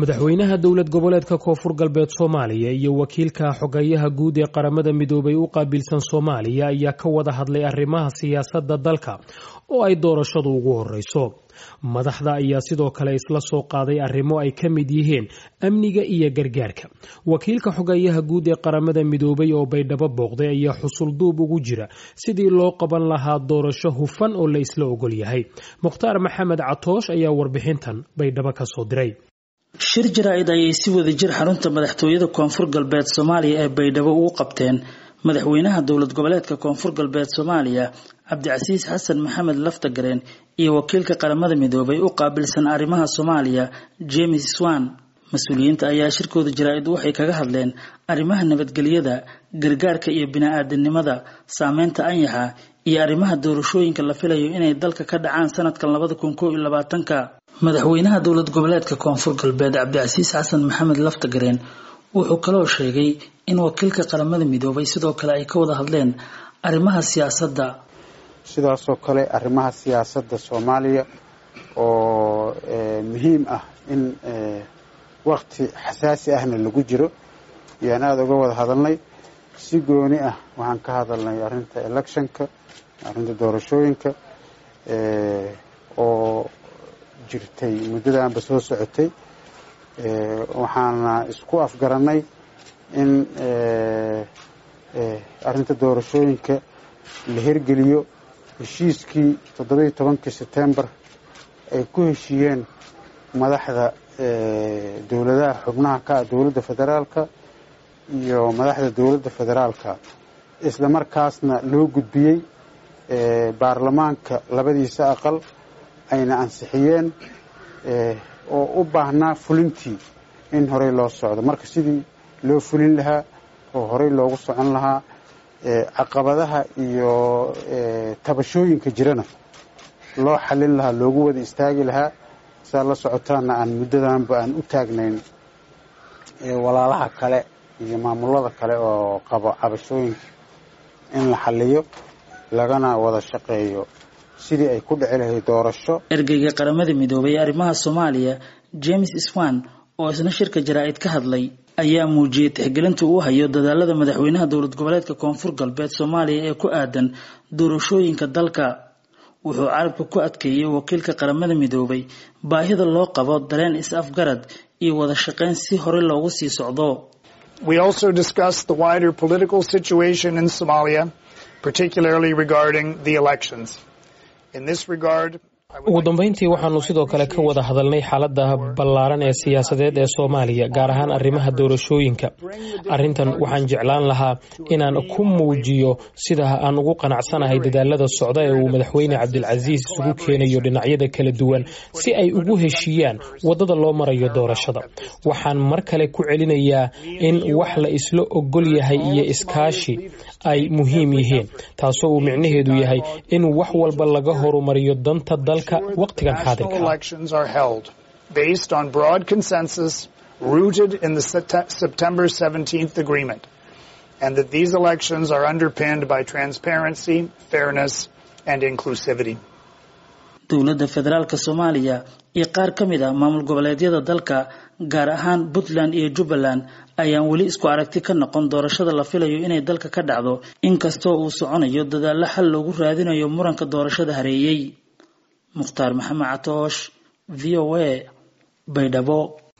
madaxweynaha dowlad goboleedka koonfur galbeed soomaaliya iyo wakiilka xogeyaha guud ee qaramada midoobay u qaabilsan soomaaliya ayaa ka wada hadlay arrimaha siyaasadda dalka oo ay doorashadu ugu horeyso madaxda ayaa sidoo kale isla soo qaaday arrimo ay ka mid yihiin amniga iyo gargaarka wakiilka xogeyaha guud ee qaramada midoobay oo baydhabo booqday ayaa xusulduub ugu jira sidii loo qaban lahaa doorasho hufan oo la isla ogol yahay mukhtaar maxamed catoosh ayaa warbixintan baydhabo ka soo diray shir jaraa-id ayay si wada jir xarunta madaxtooyada koonfur galbeed soomaaliya ee baydhabo ugu qabteen madaxweynaha dowlad goboleedka koonfur galbeed soomaaliya cabdicasiis xasan maxamed laftagareen iyo wakiilka qaramada midoobay u qaabilsan arrimaha soomaaliya james swan mas-uuliyiinta ayaa shirkooda jaraa-id waxay kaga hadleen arrimaha nabadgelyada gargaarka iyo bini-aadanimada saameynta anyaxa iyo arrimaha doorashooyinka la filayo inay dalka ka dhacaan sanadkan labada kun koo iyo labaatanka madaxweynaha dowlad goboleedka koonfur galbeed cabdicasiis xasan maxamed laftagareen wuxuu kaloo sheegay in wakiilka qaramada midoobay sidoo kale ay ka wada hadleen arrimaha siyaasadda sidaasoo kale arrimaha siyaasadda soomaaliya oo muhiim ah in wakti xasaasi ahna lagu jiro ayaan aada uga wada hadalnay si gooni ah waxaan ka hadalnay arrinta electionka arrinta doorashooyinka oo jirtay muddadaanba soo socotay waxaana isku afgarannay in arrinta doorashooyinka la hirgeliyo heshiiskii toddobiiyo tobankii setembar ay ku heshiiyeen madaxda dowladaha xubnaha ka ah dowladda federaalka iyo madaxda dowladda federaalka isla markaasna loo gudbiyey baarlamaanka labadiisa aqal ayna ansixiyeen oo u baahnaa fulintii in horey loo socdo marka sidii loo fulin lahaa oo horey loogu socon lahaa caqabadaha iyo tabashooyinka jirana loo xalin lahaa loogu wada istaagi lahaa saa la socotaana aan muddadanba aan u taagnayn walaalaha kale iyo maamulada kale oo qabo cabashooyinka in la xaliyo lagana wada shaqeeyo sidii ay ku dhici lahayd doorasho ergeyga qaramada midoobay ee arrimaha soomaaliya james swan oo isna shirka jaraa-id ka hadlay ayaa muujiyey tixgelinta uu hayo dadaalada madaxweynaha dowlad goboleedka koonfur galbeed soomaaliya ee ku aadan doorashooyinka dalka wuxuu carabka ku adkeeyey wakiilka qaramada midoobay baahida loo qabo dareen is-afgarad iyo wada shaqayn si horey loogu sii socdo We also discussed the wider political situation in Somalia, particularly regarding the elections. In this regard, ugu dambeyntii waxaanu sidoo kale ka wada hadalnay xaaladda ballaaran ee siyaasadeed ee soomaaliya gaar ahaan arrimaha doorashooyinka arrintan waxaan jeclaan lahaa inaan ku muujiyo sida aan ugu qanacsanahay dadaalada socda ee uu madaxweyne cabdilcasiis isugu keenayo dhinacyada kala duwan si ay ugu heshiiyaan waddada loo marayo doorashada waxaan mar kale ku celinayaa in wax la isla ogol yahay iyo iskaashi ay muhiim yihiin taasoo uu micnaheedu yahay in wax walba laga horumariyo danta dalka waqtigan xaadirka elections are held based on broad consensus rooted in the September 17th agreement and that these elections are underpinned by transparency, fairness and inclusivity. dowladda federaalka soomaaliya iyo qaar ka mid a maamul goboleedyada dalka gaar ahaan puntland iyo jubbaland ayaan weli isku aragti ka noqon doorashada la filayo inay dalka ka dhacdo inkastoo uu soconayo dadaallo xal loogu raadinayo muranka doorashada hareeyey mukhtaar maxamed catoosh v o a baydhabo